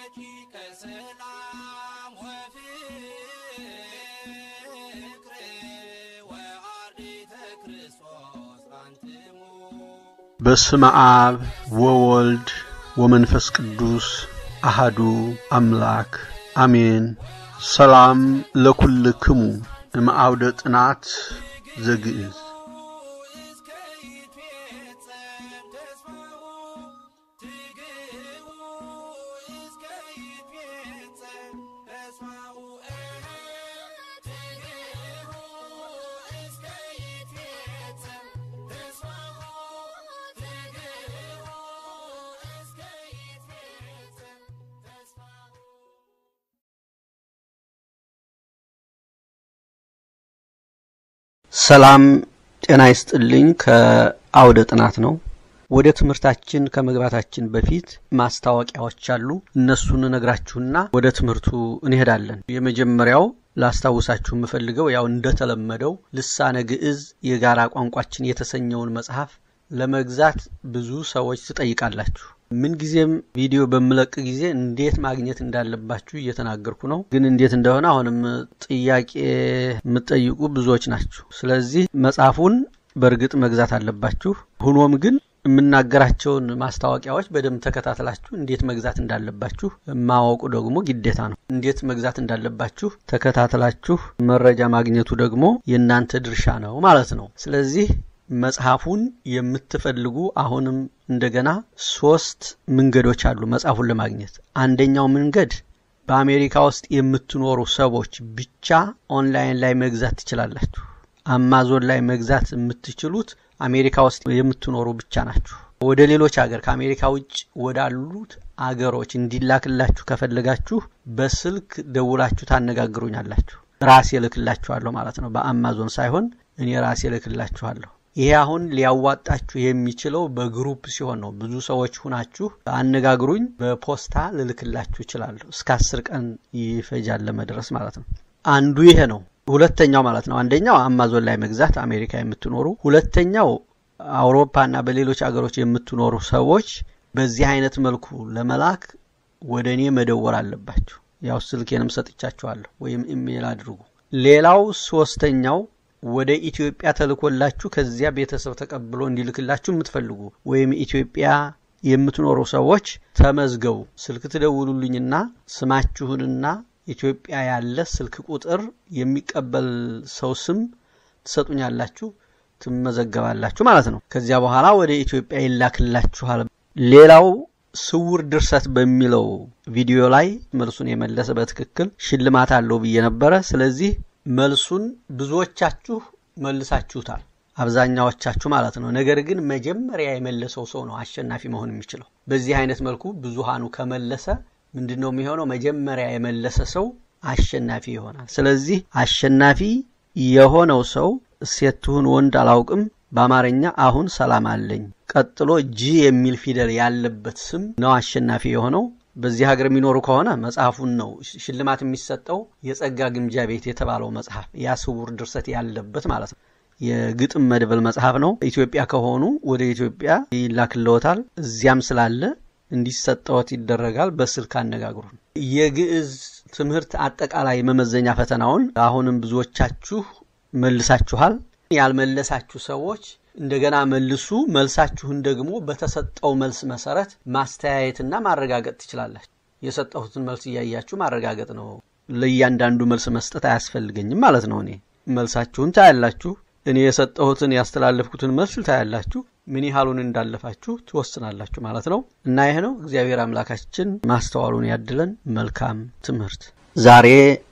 ረቂቀ ሰላም ወፍቅር ወአርዲተ ክርስቶስ አንትሙ በስመ አብ ወወልድ ወመንፈስ ቅዱስ አሃዱ አምላክ አሜን። ሰላም ለኩልክሙ እምአውደ ጥናት ዘግእዝ እስከ ይትፌጸም ተስፋሁ ትግህቡ እስከ ይትፌጸም ተስፋሁ ትግህቡ እስከ ይትፌጸም ተስፋሁ ትግህቡ እስከ ይትፌጸም ተስፋሁ ሰላም ጤና ይስጥልኝ። ከአውደ ጥናት ነው። ወደ ትምህርታችን ከመግባታችን በፊት ማስታወቂያዎች አሉ። እነሱን ነግራችሁና ወደ ትምህርቱ እንሄዳለን። የመጀመሪያው ላስታውሳችሁ የምፈልገው ያው እንደተለመደው ልሳነ ግዕዝ የጋራ ቋንቋችን የተሰኘውን መጽሐፍ ለመግዛት ብዙ ሰዎች ትጠይቃላችሁ። ምንጊዜም ቪዲዮ በምለቅ ጊዜ እንዴት ማግኘት እንዳለባችሁ እየተናገርኩ ነው። ግን እንዴት እንደሆነ አሁንም ጥያቄ የምትጠይቁ ብዙዎች ናችሁ። ስለዚህ መጽሐፉን በእርግጥ መግዛት አለባችሁ። ሆኖም ግን የምናገራቸውን ማስታወቂያዎች በደንብ ተከታትላችሁ እንዴት መግዛት እንዳለባችሁ ማወቁ ደግሞ ግዴታ ነው። እንዴት መግዛት እንዳለባችሁ ተከታትላችሁ መረጃ ማግኘቱ ደግሞ የእናንተ ድርሻ ነው ማለት ነው። ስለዚህ መጽሐፉን የምትፈልጉ አሁንም እንደገና ሶስት መንገዶች አሉ መጽሐፉን ለማግኘት። አንደኛው መንገድ በአሜሪካ ውስጥ የምትኖሩ ሰዎች ብቻ ኦንላይን ላይ መግዛት ትችላላችሁ። አማዞን ላይ መግዛት የምትችሉት አሜሪካ ውስጥ የምትኖሩ ብቻ ናችሁ። ወደ ሌሎች ሀገር ከአሜሪካ ውጭ ወዳሉት አገሮች እንዲላክላችሁ ከፈለጋችሁ በስልክ ደውላችሁ ታነጋግሩኛላችሁ። ራሴ እልክላችኋለሁ ማለት ነው። በአማዞን ሳይሆን እኔ ራሴ እልክላችኋለሁ። ይሄ አሁን ሊያዋጣችሁ የሚችለው በግሩፕ ሲሆን ነው። ብዙ ሰዎች ሁናችሁ አነጋግሩኝ፣ በፖስታ ልልክላችሁ እችላለሁ። እስከ አስር ቀን ይፈጃል ለመድረስ ማለት ነው። አንዱ ይሄ ነው። ሁለተኛው ማለት ነው አንደኛው አማዞን ላይ መግዛት አሜሪካ የምትኖሩ፣ ሁለተኛው አውሮፓና በሌሎች አገሮች የምትኖሩ ሰዎች በዚህ አይነት መልኩ ለመላክ ወደ እኔ መደወር አለባችሁ። ያው ስልኬንም ሰጥቻችኋለሁ፣ ወይም ኢሜይል አድርጉ። ሌላው ሶስተኛው ወደ ኢትዮጵያ ተልኮላችሁ ከዚያ ቤተሰብ ተቀብሎ እንዲልክላችሁ የምትፈልጉ ወይም ኢትዮጵያ የምትኖሩ ሰዎች ተመዝገቡ። ስልክ ትደውሉልኝና ስማችሁንና ኢትዮጵያ ያለ ስልክ ቁጥር የሚቀበል ሰው ስም ትሰጡኛላችሁ፣ ትመዘገባላችሁ ማለት ነው። ከዚያ በኋላ ወደ ኢትዮጵያ ይላክላችኋል። ሌላው ስውር ድርሰት በሚለው ቪዲዮ ላይ መልሱን የመለሰ በትክክል ሽልማት አለው ብዬ ነበረ። ስለዚህ መልሱን ብዙዎቻችሁ መልሳችሁታል፣ አብዛኛዎቻችሁ ማለት ነው። ነገር ግን መጀመሪያ የመለሰው ሰው ነው አሸናፊ መሆን የሚችለው። በዚህ አይነት መልኩ ብዙሃኑ ከመለሰ ምንድን ነው የሚሆነው? መጀመሪያ የመለሰ ሰው አሸናፊ ይሆናል። ስለዚህ አሸናፊ የሆነው ሰው ሴት ትሁን ወንድ አላውቅም፣ በአማርኛ አሁን ሰላም አለኝ ቀጥሎ ጂ የሚል ፊደል ያለበት ስም ነው አሸናፊ የሆነው። በዚህ ሀገር የሚኖሩ ከሆነ መጽሐፉን ነው ሽልማት የሚሰጠው። የጸጋ ግምጃ ቤት የተባለው መጽሐፍ ያ ስውር ድርሰት ያለበት ማለት ነው። የግጥም መድበል መጽሐፍ ነው። ኢትዮጵያ ከሆኑ ወደ ኢትዮጵያ ይላክልዎታል። እዚያም ስላለ እንዲሰጠዎት ይደረጋል። በስልክ አነጋግሩን። የግዕዝ ትምህርት አጠቃላይ መመዘኛ ፈተናውን አሁንም ብዙዎቻችሁ መልሳችኋል። ያልመለሳችሁ ሰዎች እንደገና መልሱ። መልሳችሁን ደግሞ በተሰጠው መልስ መሰረት ማስተያየትና ማረጋገጥ ትችላላችሁ። የሰጠሁትን መልስ እያያችሁ ማረጋገጥ ነው። ለእያንዳንዱ መልስ መስጠት አያስፈልገኝም ማለት ነው። እኔ መልሳችሁን ታያላችሁ። እኔ የሰጠሁትን ያስተላለፍኩትን መልስ ታያላችሁ። ምን ያህሉን እንዳለፋችሁ ትወስናላችሁ ማለት ነው። እና ይህ ነው። እግዚአብሔር አምላካችን ማስተዋሉን ያድለን። መልካም ትምህርት። ዛሬ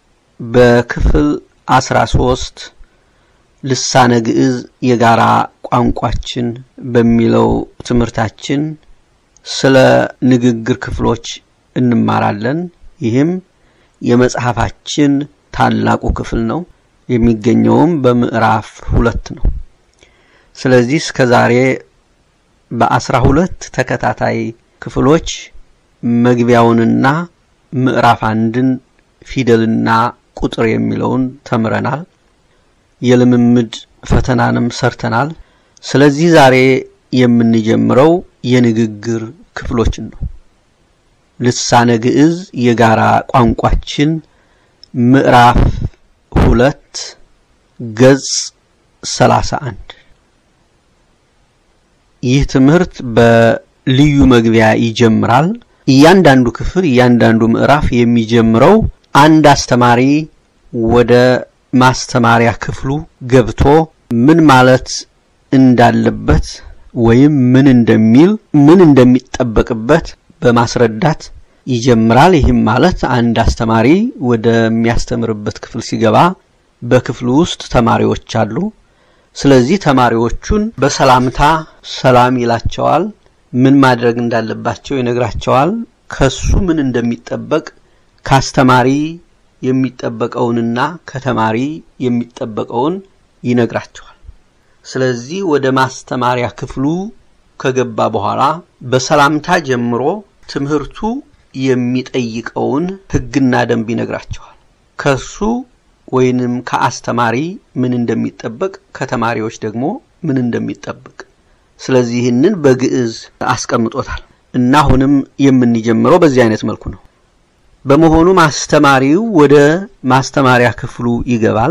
በክፍል አስራ ሶስት ልሳነ ግዕዝ የጋራ ቋንቋችን በሚለው ትምህርታችን ስለ ንግግር ክፍሎች እንማራለን። ይህም የመጽሐፋችን ታላቁ ክፍል ነው። የሚገኘውም በምዕራፍ ሁለት ነው። ስለዚህ እስከ ዛሬ በአስራ ሁለት ተከታታይ ክፍሎች መግቢያውንና ምዕራፍ አንድን ፊደልና ቁጥር የሚለውን ተምረናል። የልምምድ ፈተናንም ሰርተናል። ስለዚህ ዛሬ የምንጀምረው የንግግር ክፍሎችን ነው። ልሳነ ግዕዝ የጋራ ቋንቋችን ምዕራፍ ሁለት ገጽ ሰላሳ አንድ ይህ ትምህርት በልዩ መግቢያ ይጀምራል። እያንዳንዱ ክፍል እያንዳንዱ ምዕራፍ የሚጀምረው አንድ አስተማሪ ወደ ማስተማሪያ ክፍሉ ገብቶ ምን ማለት እንዳለበት ወይም ምን እንደሚል ምን እንደሚጠበቅበት በማስረዳት ይጀምራል። ይህም ማለት አንድ አስተማሪ ወደሚያስተምርበት ክፍል ሲገባ በክፍሉ ውስጥ ተማሪዎች አሉ። ስለዚህ ተማሪዎቹን በሰላምታ ሰላም ይላቸዋል። ምን ማድረግ እንዳለባቸው ይነግራቸዋል። ከሱ ምን እንደሚጠበቅ ከአስተማሪ የሚጠበቀውንና ከተማሪ የሚጠበቀውን ይነግራቸዋል። ስለዚህ ወደ ማስተማሪያ ክፍሉ ከገባ በኋላ በሰላምታ ጀምሮ ትምህርቱ የሚጠይቀውን ሕግና ደንብ ይነግራቸዋል። ከሱ ወይንም ከአስተማሪ ምን እንደሚጠበቅ ከተማሪዎች ደግሞ ምን እንደሚጠበቅ ስለዚህ ይህንን በግዕዝ አስቀምጦታል እና አሁንም የምንጀምረው በዚህ አይነት መልኩ ነው። በመሆኑም አስተማሪው ወደ ማስተማሪያ ክፍሉ ይገባል።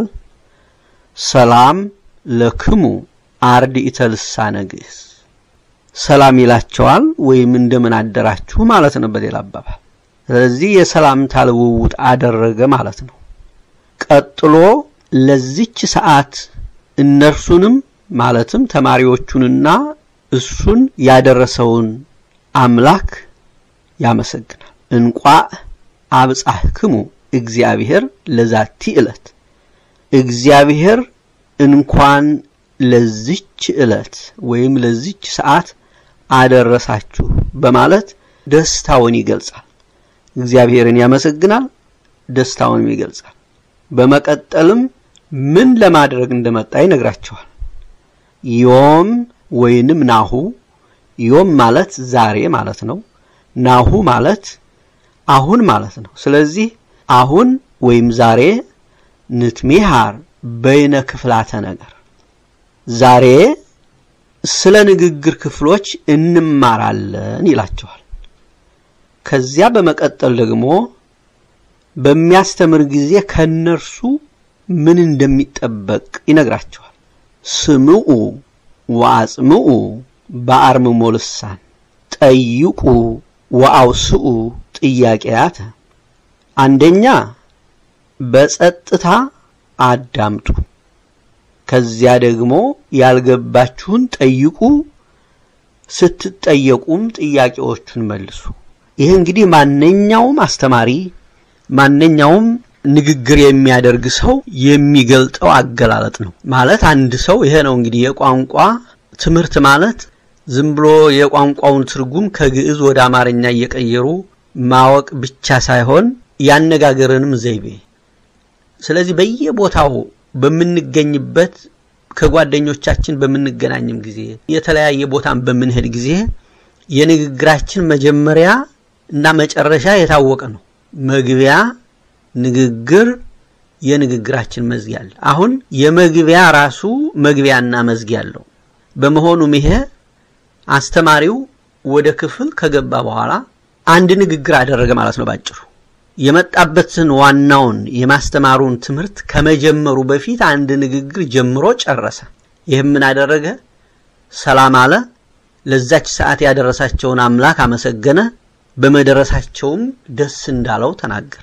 ሰላም ለክሙ አርድእተ ልሳነ ግዕዝ ሰላም ይላቸዋል፣ ወይም እንደምን አደራችሁ ማለት ነው በሌላ አባባል። ስለዚህ የሰላምታ ልውውጥ አደረገ ማለት ነው። ቀጥሎ ለዚች ሰዓት እነርሱንም ማለትም ተማሪዎቹንና እሱን ያደረሰውን አምላክ ያመሰግናል። እንቋዕ አብጻሕክሙ እግዚአብሔር ለዛቲ ዕለት እግዚአብሔር እንኳን ለዚች ዕለት ወይም ለዚች ሰዓት አደረሳችሁ በማለት ደስታውን ይገልጻል። እግዚአብሔርን ያመሰግናል፣ ደስታውንም ይገልጻል። በመቀጠልም ምን ለማድረግ እንደመጣ ይነግራቸዋል። ዮም ወይንም ናሁ ዮም ማለት ዛሬ ማለት ነው። ናሁ ማለት አሁን ማለት ነው። ስለዚህ አሁን ወይም ዛሬ ንትሜሃር በይነ ክፍላተ ነገር ዛሬ ስለ ንግግር ክፍሎች እንማራለን ይላቸዋል። ከዚያ በመቀጠል ደግሞ በሚያስተምር ጊዜ ከነርሱ ምን እንደሚጠበቅ ይነግራቸዋል። ስምዑ ወአጽምዑ በአርምሞ ልሳን ጠይቁ ወአውስኡ ጥያቄያተ። አንደኛ በጸጥታ አዳምጡ፣ ከዚያ ደግሞ ያልገባችሁን ጠይቁ፣ ስትጠየቁም ጥያቄዎቹን መልሱ። ይህ እንግዲህ ማንኛውም አስተማሪ ማንኛውም ንግግር የሚያደርግ ሰው የሚገልጠው አገላለጥ ነው። ማለት አንድ ሰው ይሄ ነው እንግዲህ የቋንቋ ትምህርት ማለት ዝም ብሎ የቋንቋውን ትርጉም ከግዕዝ ወደ አማርኛ እየቀየሩ ማወቅ ብቻ ሳይሆን ያነጋገርንም ዘይቤ። ስለዚህ በየቦታው በምንገኝበት ከጓደኞቻችን በምንገናኝም ጊዜ የተለያየ ቦታን በምንሄድ ጊዜ የንግግራችን መጀመሪያ እና መጨረሻ የታወቀ ነው። መግቢያ ንግግር፣ የንግግራችን መዝጊያ አለ። አሁን የመግቢያ ራሱ መግቢያና መዝጊያ አለው። በመሆኑም ይሄ አስተማሪው ወደ ክፍል ከገባ በኋላ አንድ ንግግር አደረገ ማለት ነው። ባጭሩ የመጣበትን ዋናውን የማስተማሩን ትምህርት ከመጀመሩ በፊት አንድ ንግግር ጀምሮ ጨረሰ። ይህም ምን አደረገ? ሰላም አለ። ለዛች ሰዓት ያደረሳቸውን አምላክ አመሰገነ። በመደረሳቸውም ደስ እንዳለው ተናገረ።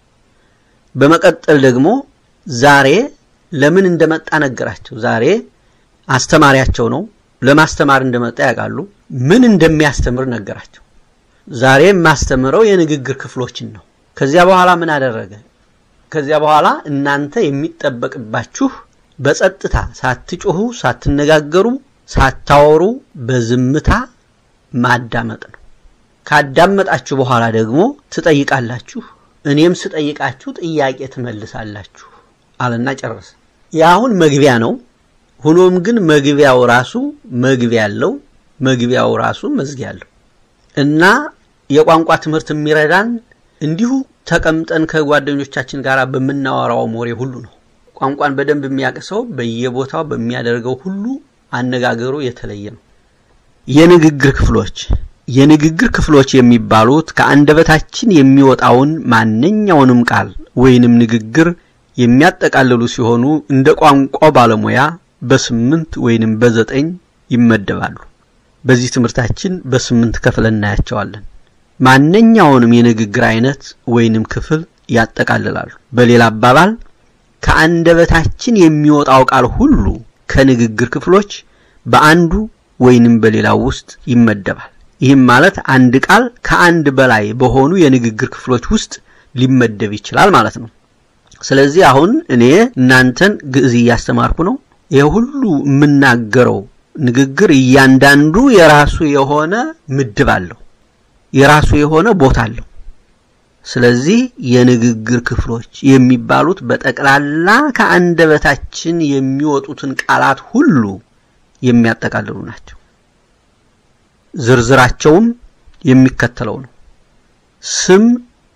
በመቀጠል ደግሞ ዛሬ ለምን እንደመጣ ነገራቸው። ዛሬ አስተማሪያቸው ነው። ለማስተማር እንደመጣ ያውቃሉ። ምን እንደሚያስተምር ነገራቸው። ዛሬ የማስተምረው የንግግር ክፍሎችን ነው። ከዚያ በኋላ ምን አደረገ? ከዚያ በኋላ እናንተ የሚጠበቅባችሁ በጸጥታ ሳትጮሁ፣ ሳትነጋገሩ፣ ሳታወሩ በዝምታ ማዳመጥ ነው። ካዳመጣችሁ በኋላ ደግሞ ትጠይቃላችሁ፣ እኔም ስጠይቃችሁ ጥያቄ ትመልሳላችሁ አለና ጨረሰ። የአሁን መግቢያ ነው። ሆኖም ግን መግቢያው ራሱ መግቢያ ያለው መግቢያው ራሱ መዝጊያ አለው እና የቋንቋ ትምህርት የሚረዳን እንዲሁ ተቀምጠን ከጓደኞቻችን ጋር በምናወራው ሞሬ ሁሉ ነው። ቋንቋን በደንብ የሚያውቅ ሰው በየቦታው በሚያደርገው ሁሉ አነጋገሩ የተለየ ነው። የንግግር ክፍሎች የንግግር ክፍሎች የሚባሉት ከአንደበታችን የሚወጣውን ማንኛውንም ቃል ወይንም ንግግር የሚያጠቃልሉ ሲሆኑ እንደ ቋንቋ ባለሙያ በስምንት ወይንም በዘጠኝ ይመደባሉ። በዚህ ትምህርታችን በስምንት ከፍለን እናያቸዋለን። ማንኛውንም የንግግር አይነት ወይንም ክፍል ያጠቃልላሉ። በሌላ አባባል ከአንደበታችን የሚወጣው ቃል ሁሉ ከንግግር ክፍሎች በአንዱ ወይንም በሌላው ውስጥ ይመደባል። ይህም ማለት አንድ ቃል ከአንድ በላይ በሆኑ የንግግር ክፍሎች ውስጥ ሊመደብ ይችላል ማለት ነው። ስለዚህ አሁን እኔ እናንተን ግዕዝ እያስተማርኩ ነው። ይህ ሁሉ የምናገረው ንግግር እያንዳንዱ የራሱ የሆነ ምድብ አለው፣ የራሱ የሆነ ቦታ አለው። ስለዚህ የንግግር ክፍሎች የሚባሉት በጠቅላላ ከአንደበታችን የሚወጡትን ቃላት ሁሉ የሚያጠቃልሉ ናቸው። ዝርዝራቸውም የሚከተለው ነው። ስም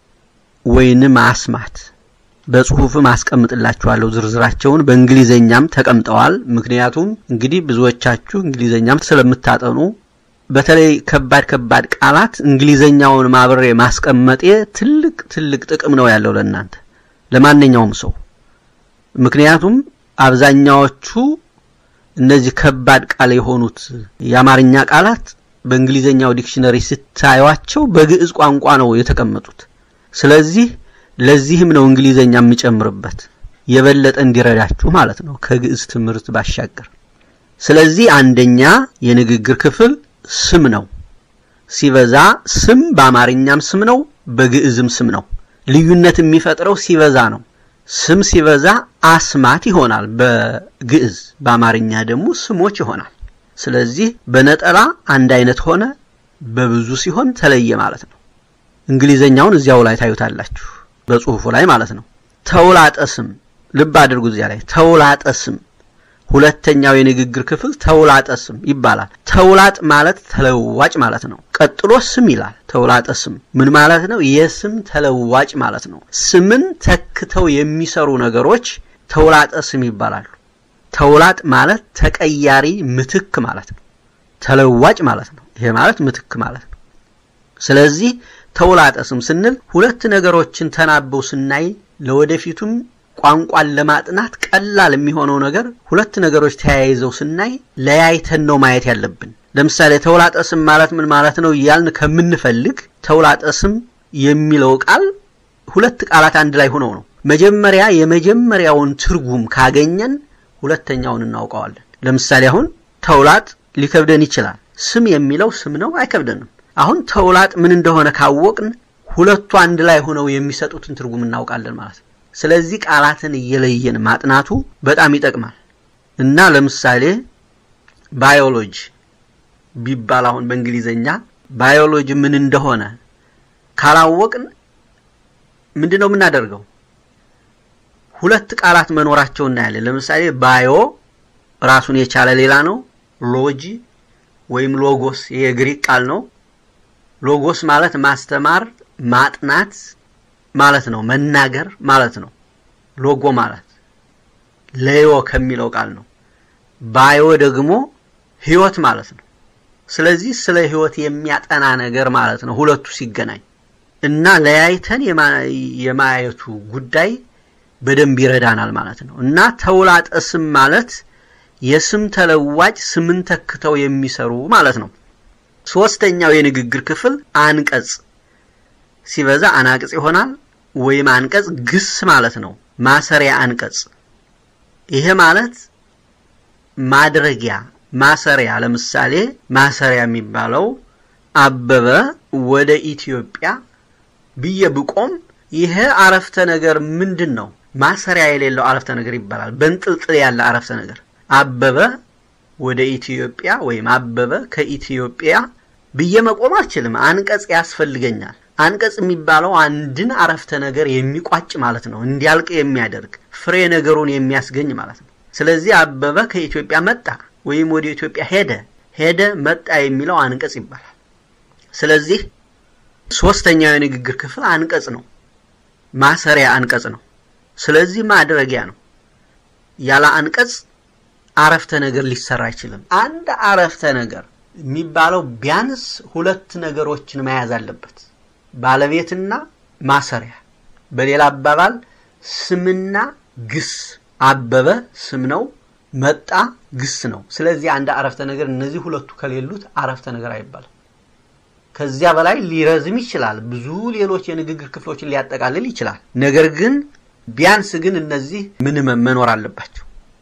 ወይንም አስማት በጽሁፍም አስቀምጥላችኋለሁ። ዝርዝራቸውን በእንግሊዘኛም ተቀምጠዋል። ምክንያቱም እንግዲህ ብዙዎቻችሁ እንግሊዘኛም ስለምታጠኑ በተለይ ከባድ ከባድ ቃላት እንግሊዘኛውን ማብሬ ማስቀመጤ ትልቅ ትልቅ ጥቅም ነው ያለው ለእናንተ ለማንኛውም ሰው። ምክንያቱም አብዛኛዎቹ እነዚህ ከባድ ቃል የሆኑት የአማርኛ ቃላት በእንግሊዘኛው ዲክሽነሪ ስታዩቸው በግዕዝ ቋንቋ ነው የተቀመጡት። ስለዚህ ለዚህም ነው እንግሊዘኛ የምጨምርበት የበለጠ እንዲረዳችሁ ማለት ነው ከግዕዝ ትምህርት ባሻገር። ስለዚህ አንደኛ የንግግር ክፍል ስም ነው። ሲበዛ ስም በአማርኛም ስም ነው፣ በግዕዝም ስም ነው። ልዩነት የሚፈጥረው ሲበዛ ነው። ስም ሲበዛ አስማት ይሆናል በግዕዝ፣ በአማርኛ ደግሞ ስሞች ይሆናል። ስለዚህ በነጠላ አንድ አይነት ሆነ፣ በብዙ ሲሆን ተለየ ማለት ነው። እንግሊዘኛውን እዚያው ላይ ታዩታላችሁ፣ በጽሁፉ ላይ ማለት ነው። ተውላጠ ስም ልብ አድርጉ፣ እዚያ ላይ ተውላጠ ስም ሁለተኛው የንግግር ክፍል ተውላጠ ስም ይባላል። ተውላጥ ማለት ተለዋጭ ማለት ነው። ቀጥሎ ስም ይላል። ተውላጠ ስም ምን ማለት ነው? የስም ተለዋጭ ማለት ነው። ስምን ተክተው የሚሰሩ ነገሮች ተውላጠ ስም ይባላሉ። ተውላጥ ማለት ተቀያሪ ምትክ ማለት ነው። ተለዋጭ ማለት ነው። ይሄ ማለት ምትክ ማለት ነው። ስለዚህ ተውላጠ ስም ስንል ሁለት ነገሮችን ተናበው ስናይ ለወደፊቱም ቋንቋን ለማጥናት ቀላል የሚሆነው ነገር ሁለት ነገሮች ተያይዘው ስናይ ለያይተን ነው ማየት ያለብን። ለምሳሌ ተውላጠ ስም ማለት ምን ማለት ነው እያልን ከምንፈልግ ተውላጠ ስም የሚለው ቃል ሁለት ቃላት አንድ ላይ ሆነው ነው። መጀመሪያ የመጀመሪያውን ትርጉም ካገኘን ሁለተኛውን እናውቀዋለን። ለምሳሌ አሁን ተውላጥ ሊከብደን ይችላል። ስም የሚለው ስም ነው፣ አይከብደንም። አሁን ተውላጥ ምን እንደሆነ ካወቅን ሁለቱ አንድ ላይ ሆነው የሚሰጡትን ትርጉም እናውቃለን ማለት ነው። ስለዚህ ቃላትን እየለየን ማጥናቱ በጣም ይጠቅማል እና ለምሳሌ ባዮሎጂ ቢባል አሁን በእንግሊዘኛ ባዮሎጂ ምን እንደሆነ ካላወቅን ምንድን ነው የምናደርገው? ሁለት ቃላት መኖራቸው እናያለን። ለምሳሌ ባዮ ራሱን የቻለ ሌላ ነው። ሎጂ ወይም ሎጎስ የግሪክ ቃል ነው። ሎጎስ ማለት ማስተማር፣ ማጥናት ማለት ነው። መናገር ማለት ነው። ሎጎ ማለት ለዮ ከሚለው ቃል ነው። ባዮ ደግሞ ህይወት ማለት ነው። ስለዚህ ስለ ህይወት የሚያጠና ነገር ማለት ነው ሁለቱ ሲገናኝ እና ለያይተን የማየቱ ጉዳይ በደንብ ይረዳናል ማለት ነው እና ተውላጠ ስም ማለት የስም ተለዋጭ ስምን ተክተው የሚሰሩ ማለት ነው። ሶስተኛው የንግግር ክፍል አንቀጽ ሲበዛ አናቅጽ ይሆናል ወይም አንቀጽ ግስ ማለት ነው። ማሰሪያ አንቀጽ ይሄ ማለት ማድረጊያ ማሰሪያ። ለምሳሌ ማሰሪያ የሚባለው አበበ ወደ ኢትዮጵያ ብዬ ብቆም ይሄ አረፍተ ነገር ምንድን ነው? ማሰሪያ የሌለው አረፍተ ነገር ይባላል። በንጥልጥል ያለ አረፍተ ነገር አበበ ወደ ኢትዮጵያ ወይም አበበ ከኢትዮጵያ ብዬ መቆም አልችልም። አንቀጽ ያስፈልገኛል። አንቀጽ የሚባለው አንድን አረፍተ ነገር የሚቋጭ ማለት ነው፣ እንዲያልቅ የሚያደርግ ፍሬ ነገሩን የሚያስገኝ ማለት ነው። ስለዚህ አበበ ከኢትዮጵያ መጣ ወይም ወደ ኢትዮጵያ ሄደ፣ ሄደ፣ መጣ የሚለው አንቀጽ ይባላል። ስለዚህ ሶስተኛው የንግግር ክፍል አንቀጽ ነው፣ ማሰሪያ አንቀጽ ነው። ስለዚህ ማድረጊያ ነው። ያለ አንቀጽ አረፍተ ነገር ሊሰራ አይችልም። አንድ አረፍተ ነገር የሚባለው ቢያንስ ሁለት ነገሮችን መያዝ አለበት፣ ባለቤትና ማሰሪያ። በሌላ አባባል ስምና ግስ። አበበ ስም ነው፣ መጣ ግስ ነው። ስለዚህ አንድ አረፍተ ነገር እነዚህ ሁለቱ ከሌሉት አረፍተ ነገር አይባልም። ከዚያ በላይ ሊረዝም ይችላል። ብዙ ሌሎች የንግግር ክፍሎችን ሊያጠቃልል ይችላል። ነገር ግን ቢያንስ ግን እነዚህ ምንመም መኖር አለባቸው።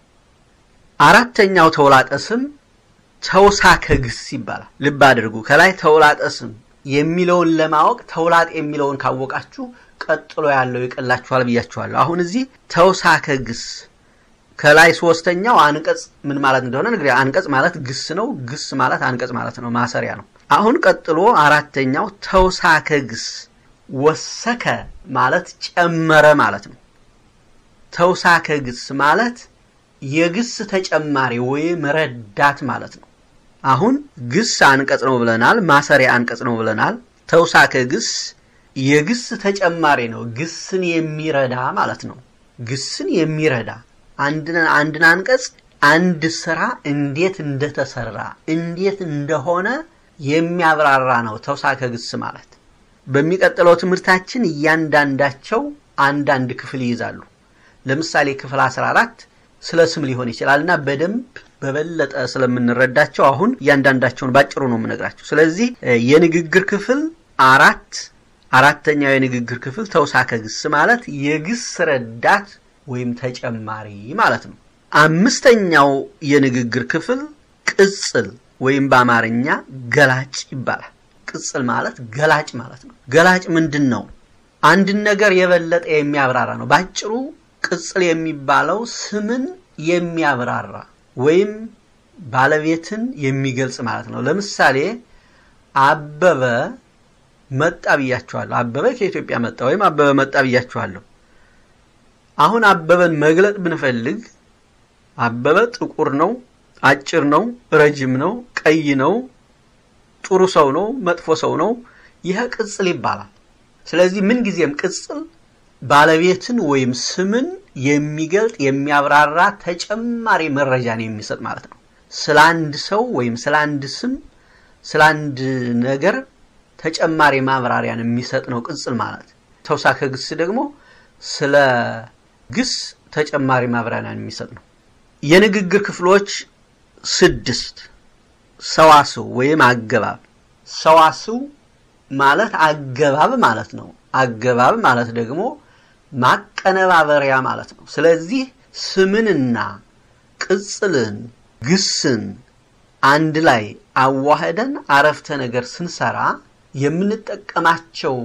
አራተኛው ተውላጠ ስም ተውሳከ ግስ ይባላል። ልብ አድርጉ። ከላይ ተውላጠ ስም የሚለውን ለማወቅ ተውላጥ የሚለውን ካወቃችሁ ቀጥሎ ያለው ይቀላችኋል ብያችኋለሁ። አሁን እዚህ ተውሳከ ግስ ከላይ ሶስተኛው አንቀጽ ምን ማለት እንደሆነ እንግዲህ አንቀጽ ማለት ግስ ነው። ግስ ማለት አንቀጽ ማለት ነው፣ ማሰሪያ ነው። አሁን ቀጥሎ አራተኛው ተውሳከ ግስ ወሰከ ማለት ጨመረ ማለት ነው። ተውሳከ ግስ ማለት የግስ ተጨማሪ ወይም ረዳት ማለት ነው። አሁን ግስ አንቀጽ ነው ብለናል፣ ማሰሪያ አንቀጽ ነው ብለናል። ተውሳከ ግስ የግስ ተጨማሪ ነው፣ ግስን የሚረዳ ማለት ነው። ግስን የሚረዳ አንድን አንድን አንቀጽ አንድ ስራ እንዴት እንደተሰራ እንዴት እንደሆነ የሚያብራራ ነው ተውሳከ ግስ ማለት። በሚቀጥለው ትምህርታችን እያንዳንዳቸው አንዳንድ ክፍል ይይዛሉ። ለምሳሌ ክፍል 14 ስለ ስም ሊሆን ይችላል እና በደንብ በበለጠ ስለምንረዳቸው አሁን እያንዳንዳቸውን ባጭሩ ነው የምነግራቸው። ስለዚህ የንግግር ክፍል አራት አራተኛው የንግግር ክፍል ተውሳከ ግስ ማለት የግስ ረዳት ወይም ተጨማሪ ማለት ነው። አምስተኛው የንግግር ክፍል ቅጽል ወይም በአማርኛ ገላጭ ይባላል። ቅጽል ማለት ገላጭ ማለት ነው። ገላጭ ምንድን ነው? አንድን ነገር የበለጠ የሚያብራራ ነው። ባጭሩ ቅጽል የሚባለው ስምን የሚያብራራ ወይም ባለቤትን የሚገልጽ ማለት ነው። ለምሳሌ አበበ መጣ ብያችኋለሁ። አበበ ከኢትዮጵያ መጣ ወይም አበበ መጣ ብያችኋለሁ። አሁን አበበን መግለጥ ብንፈልግ አበበ ጥቁር ነው፣ አጭር ነው፣ ረጅም ነው፣ ቀይ ነው፣ ጥሩ ሰው ነው፣ መጥፎ ሰው ነው። ይህ ቅጽል ይባላል። ስለዚህ ምንጊዜም ቅጽል ባለቤትን ወይም ስምን የሚገልጥ የሚያብራራ ተጨማሪ መረጃን የሚሰጥ ማለት ነው። ስለ አንድ ሰው ወይም ስለ አንድ ስም፣ ስለ አንድ ነገር ተጨማሪ ማብራሪያን የሚሰጥ ነው ቅጽል ማለት። ተውሳከ ግስ ደግሞ ስለ ግስ ተጨማሪ ማብራሪያን የሚሰጥ ነው። የንግግር ክፍሎች ስድስት ሰዋስው ወይም አገባብ። ሰዋስው ማለት አገባብ ማለት ነው። አገባብ ማለት ደግሞ ማቀነባበሪያ ማለት ነው። ስለዚህ ስምንና ቅጽልን ግስን አንድ ላይ አዋህደን አረፍተ ነገር ስንሰራ የምንጠቀማቸው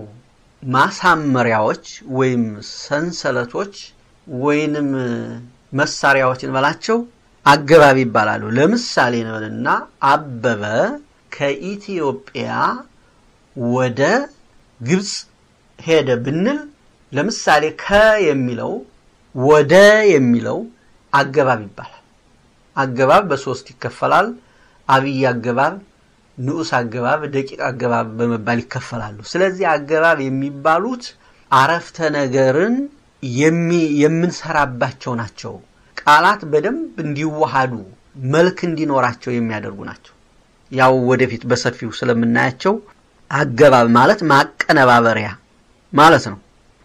ማሳመሪያዎች ወይም ሰንሰለቶች ወይንም መሳሪያዎች እንበላቸው አገባብ ይባላሉ። ለምሳሌ እንበልና አበበ ከኢትዮጵያ ወደ ግብፅ ሄደ ብንል ለምሳሌ ከ የሚለው ወደ የሚለው አገባብ ይባላል። አገባብ በሶስት ይከፈላል። አብይ አገባብ፣ ንዑስ አገባብ፣ ደቂቅ አገባብ በመባል ይከፈላሉ። ስለዚህ አገባብ የሚባሉት አረፍተ ነገርን የምንሰራባቸው ናቸው። ቃላት በደንብ እንዲዋሃዱ መልክ እንዲኖራቸው የሚያደርጉ ናቸው። ያው ወደፊት በሰፊው ስለምናያቸው አገባብ ማለት ማቀነባበሪያ ማለት ነው።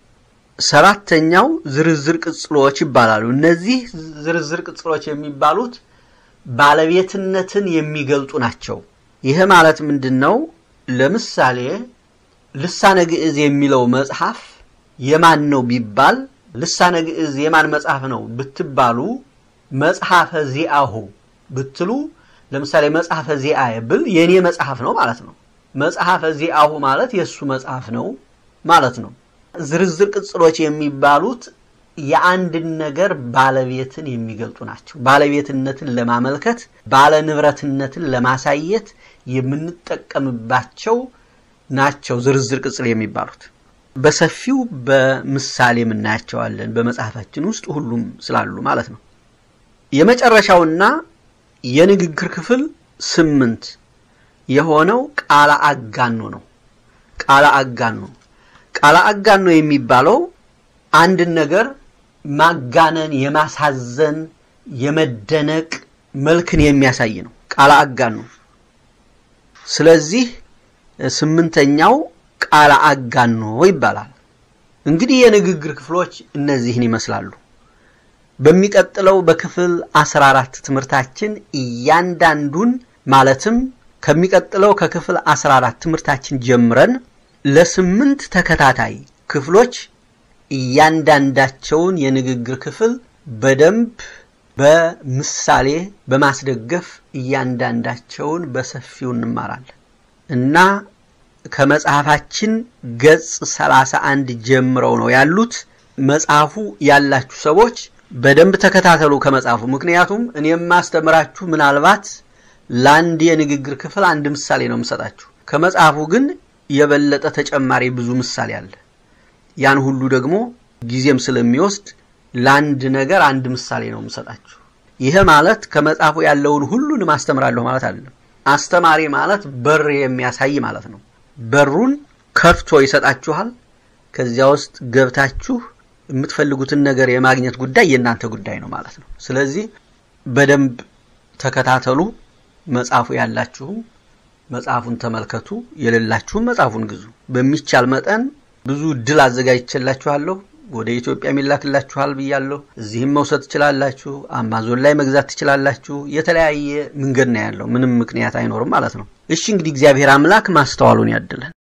ሰባተኛው ዝርዝር ቅጽሎች ይባላሉ። እነዚህ ዝርዝር ቅጽሎች የሚባሉት ባለቤትነትን የሚገልጡ ናቸው። ይህ ማለት ምንድን ነው? ለምሳሌ ልሳነ ግዕዝ የሚለው መጽሐፍ የማን ነው ቢባል ልሳነ ግዕዝ የማን መጽሐፍ ነው ብትባሉ መጽሐፈ ዚአሁ ብትሉ ለምሳሌ መጽሐፈ ዚአየ ብል የኔ መጽሐፍ ነው ማለት ነው። መጽሐፈ ዚአሁ ማለት የእሱ መጽሐፍ ነው ማለት ነው። ዝርዝር ቅጽሎች የሚባሉት የአንድን ነገር ባለቤትን የሚገልጡ ናቸው። ባለቤትነትን ለማመልከት ባለ ንብረትነትን ለማሳየት የምንጠቀምባቸው ናቸው ዝርዝር ቅጽል የሚባሉት። በሰፊው በምሳሌ የምናያቸዋለን በመጽሐፋችን ውስጥ ሁሉም ስላሉ ማለት ነው። የመጨረሻውና የንግግር ክፍል ስምንት የሆነው ቃለ አጋኖ ነው። ቃለ አጋኖ ቃለ አጋኖ የሚባለው አንድን ነገር ማጋነን፣ የማሳዘን፣ የመደነቅ መልክን የሚያሳይ ነው። ቃለ አጋኖ ስለዚህ ስምንተኛው ቃለ አጋኖ ይባላል። እንግዲህ የንግግር ክፍሎች እነዚህን ይመስላሉ። በሚቀጥለው በክፍል 14 ትምህርታችን እያንዳንዱን ማለትም ከሚቀጥለው ከክፍል 14 ትምህርታችን ጀምረን ለስምንት ተከታታይ ክፍሎች እያንዳንዳቸውን የንግግር ክፍል በደንብ በምሳሌ በማስደገፍ እያንዳንዳቸውን በሰፊው እንማራለን እና ከመጽሐፋችን ገጽ 31 ጀምረው ነው ያሉት። መጽሐፉ ያላችሁ ሰዎች በደንብ ተከታተሉ ከመጽሐፉ። ምክንያቱም እኔ የማስተምራችሁ ምናልባት ለአንድ የንግግር ክፍል አንድ ምሳሌ ነው የምሰጣችሁ። ከመጽሐፉ ግን የበለጠ ተጨማሪ ብዙ ምሳሌ አለ። ያን ሁሉ ደግሞ ጊዜም ስለሚወስድ ለአንድ ነገር አንድ ምሳሌ ነው የምሰጣችሁ። ይሄ ማለት ከመጽሐፉ ያለውን ሁሉንም አስተምራለሁ ማለት አይደለም። አስተማሪ ማለት በር የሚያሳይ ማለት ነው። በሩን ከፍቶ ይሰጣችኋል። ከዚያ ውስጥ ገብታችሁ የምትፈልጉትን ነገር የማግኘት ጉዳይ የእናንተ ጉዳይ ነው ማለት ነው። ስለዚህ በደንብ ተከታተሉ። መጽሐፉ ያላችሁም መጽሐፉን ተመልከቱ፣ የሌላችሁም መጽሐፉን ግዙ። በሚቻል መጠን ብዙ እድል አዘጋጅቼላችኋለሁ። ወደ ኢትዮጵያ የሚላክላችኋል ብያለሁ። እዚህም መውሰድ ትችላላችሁ። አማዞን ላይ መግዛት ትችላላችሁ። የተለያየ መንገድ ነው ያለው። ምንም ምክንያት አይኖርም ማለት ነው። እሺ እንግዲህ እግዚአብሔር አምላክ ማስተዋሉን ያድለን።